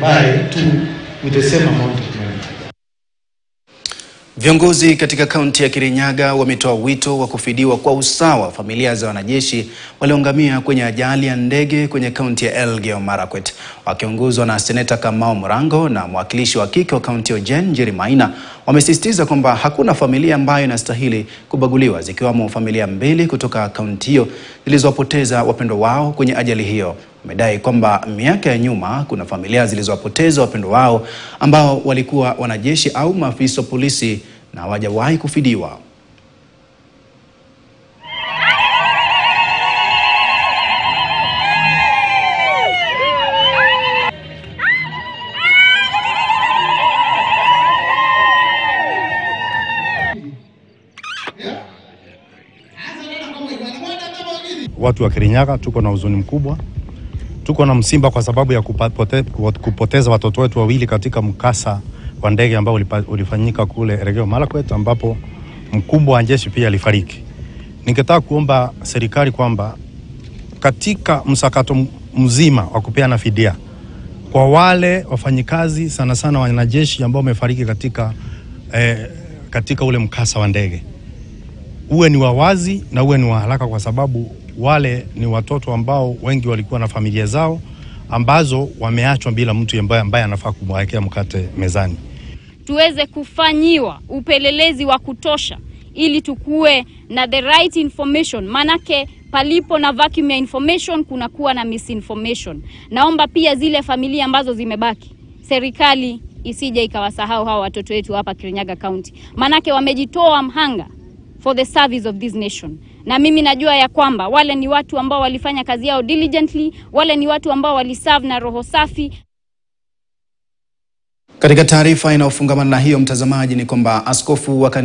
buy two with the same amount of money. Viongozi katika kaunti ya Kirinyaga wametoa wito wa kufidiwa kwa usawa familia za wanajeshi walioangamia kwenye ajali ya ndege kwenye kaunti ya Elgeyo Marakwet. Wakiongozwa na Seneta Kamau Murango na mwakilishi wa kike wa kaunti ya Ojen Njeri Maina, wamesisitiza kwamba hakuna familia ambayo inastahili kubaguliwa, zikiwamo familia mbili kutoka kaunti hiyo zilizowapoteza wapendwa wao kwenye ajali hiyo. Wamedai kwamba miaka ya nyuma kuna familia zilizowapoteza wapendwa wao ambao walikuwa wanajeshi au maafisa wa polisi na hawajawahi kufidiwa. Watu wa Kirinyaga tuko na huzuni mkubwa, tuko na msimba kwa sababu ya kupote, kupoteza watoto wetu wawili katika mkasa wa ndege ambao ulifanyika kule Elgeyo Marakwet, ambapo mkubwa wa jeshi pia alifariki. Ningetaka kuomba serikali kwamba katika msakato mzima wa kupeana fidia kwa wale wafanyikazi sana sana wanajeshi ambao wamefariki katika, eh, katika ule mkasa wa ndege uwe ni wawazi na uwe ni wa haraka, kwa sababu wale ni watoto ambao wengi walikuwa na familia zao ambazo wameachwa bila mtu ambaye, ambaye anafaa kumwekea mkate mezani. Tuweze kufanyiwa upelelezi wa kutosha ili tukuwe na the right information, manake palipo na vacuum ya information kunakuwa na misinformation. Naomba pia zile familia ambazo zimebaki, serikali isije ikawasahau hawa watoto wetu hapa Kirinyaga County, manake wamejitoa mhanga for the service of this nation. Na mimi najua ya kwamba wale ni watu ambao walifanya kazi yao diligently, wale ni watu ambao waliserve na roho safi. Katika taarifa inayofungamana na hiyo, mtazamaji, ni kwamba askofu wa